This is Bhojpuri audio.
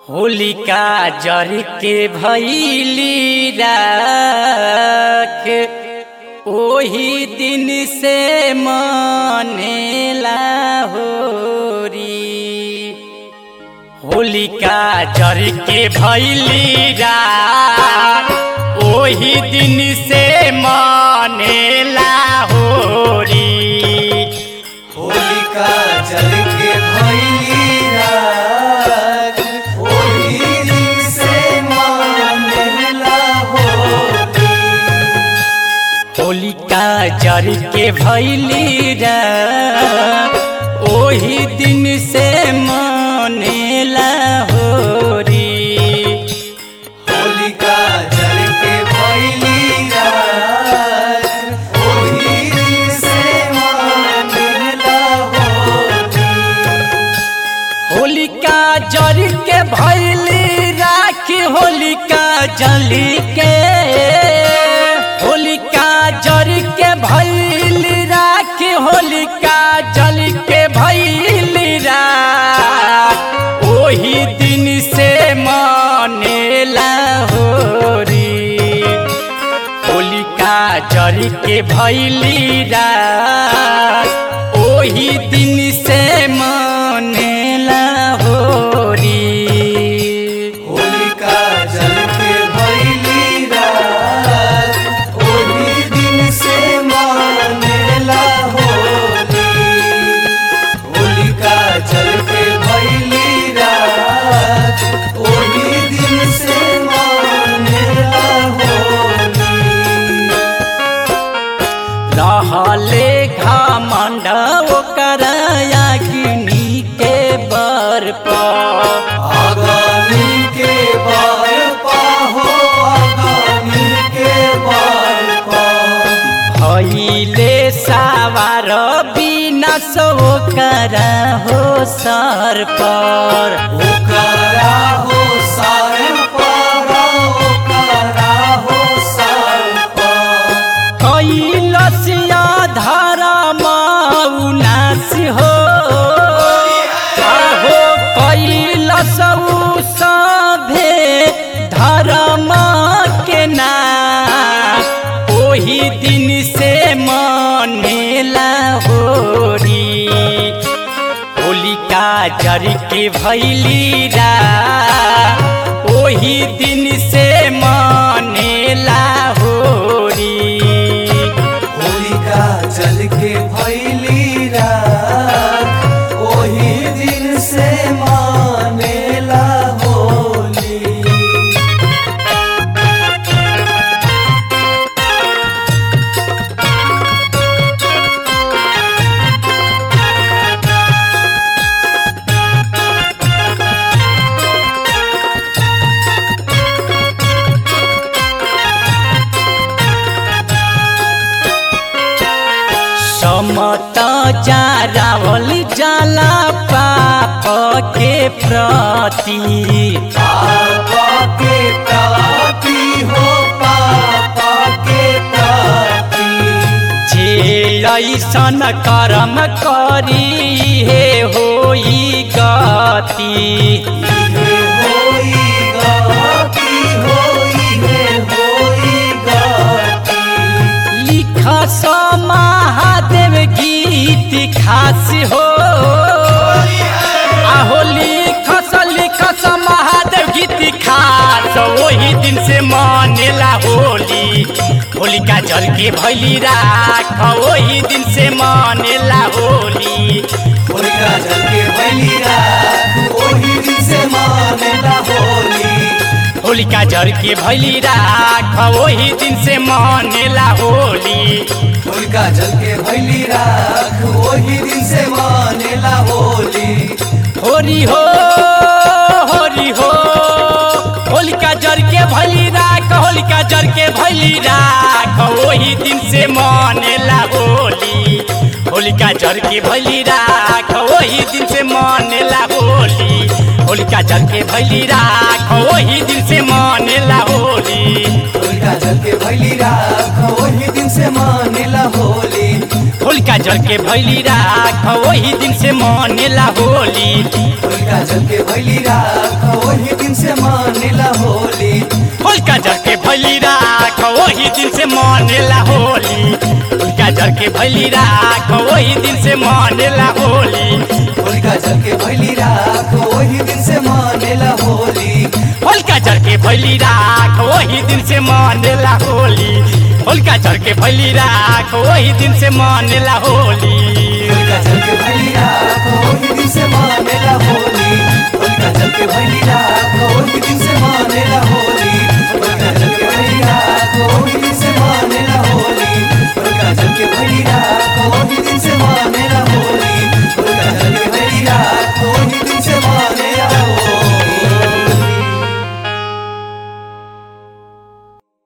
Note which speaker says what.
Speaker 1: होलिका जर के भैली राख ओही दिन से मनेला होरी होलिका जर के भैली राख ओही दिन से मनेला होरी
Speaker 2: होलिका जल के भैली रात ओही दिन से मानेला होली
Speaker 1: होलिका जर के भैली रात ओही दिन से मनेला होरी
Speaker 2: होलिका जल के भैली रात ओही दिन से मानेला होली
Speaker 1: होलिका जर के भैली राख होलिका जली के होलिका जर के भैली राख होलिका जल के भैली राख ओही दिन से मनेला होरी होलिका जर के भैली रात ओही दिन से मनेला होरी
Speaker 2: होलिका जल के भैली रात ओही दिन से मानेला होली होलिका जल के भैली रात ओही दिन से मानेला होली
Speaker 1: रहले घमंड ओकर अग्नि के बर पर
Speaker 2: आगामी के बार पाहो आगामी के बार पा
Speaker 1: भैले सावार बिना सो कर हो सर पर
Speaker 2: ओकरा हो सार पारा ओकरा हो सार पा
Speaker 1: कैलसिया धर्म उनास हो आहो कैलस सभे धर्म के नाम ओही दिन से मनेला होरी होलिका जर के भैली रा ओही दिन से मनेला होरी
Speaker 2: होलिका जल के भैली रात ओही दिन से मानेला होली
Speaker 1: समत जा रावल जाला पाप के प्रति
Speaker 2: पापा के प्राप्ति हो पापा के प्राप्ति
Speaker 1: जे ऐसन कर्म करी हे होई गति
Speaker 2: इहे होई गाती होई हे होई गाती
Speaker 1: लिख सो महादेव गीत खास हो आहो लिख सो लिख सो महादेव गीत खास वही दिन से मनेला होली होलिका जल के भैली राख वही दिन से मनेला होली
Speaker 2: होलिका जल के भैली रात ओही दिन से मानेला होली
Speaker 1: होलिका जल के भैली राख वही दिन से मनेला होली
Speaker 2: होलिका जल के भैली रात ओही दिन से मानेला होली
Speaker 1: होरी हो होरी हो होलिका जर के भैली राख होलिका जर के भैली राख वही दिन से मनेला होली होलिका जर के भैली राख वही दिन से मनेला होली होलिका जर के भैली राख वही दिन से मनेला होली
Speaker 2: होलिका जल के भैली रात ओही दिन से मानेला होली
Speaker 1: होलिका जल के भैली राख वही दिन से मनेला होली
Speaker 2: होलिका जल के भैली राख ओही दिन से मानेला होली
Speaker 1: होलिका जर के भैली राख वही दिन से मनेला होली होलिका जर के भैली राख वही दिन से मनेला होली
Speaker 2: होलिका जल के भैली राख वही दिन से मानेला होली
Speaker 1: होलिका जर के भैली राख वही दिन से मनेला होली होलिका जर के भैली राख वही दिन से मनेला होली
Speaker 2: होलिका जल के भैली राख वही दिन से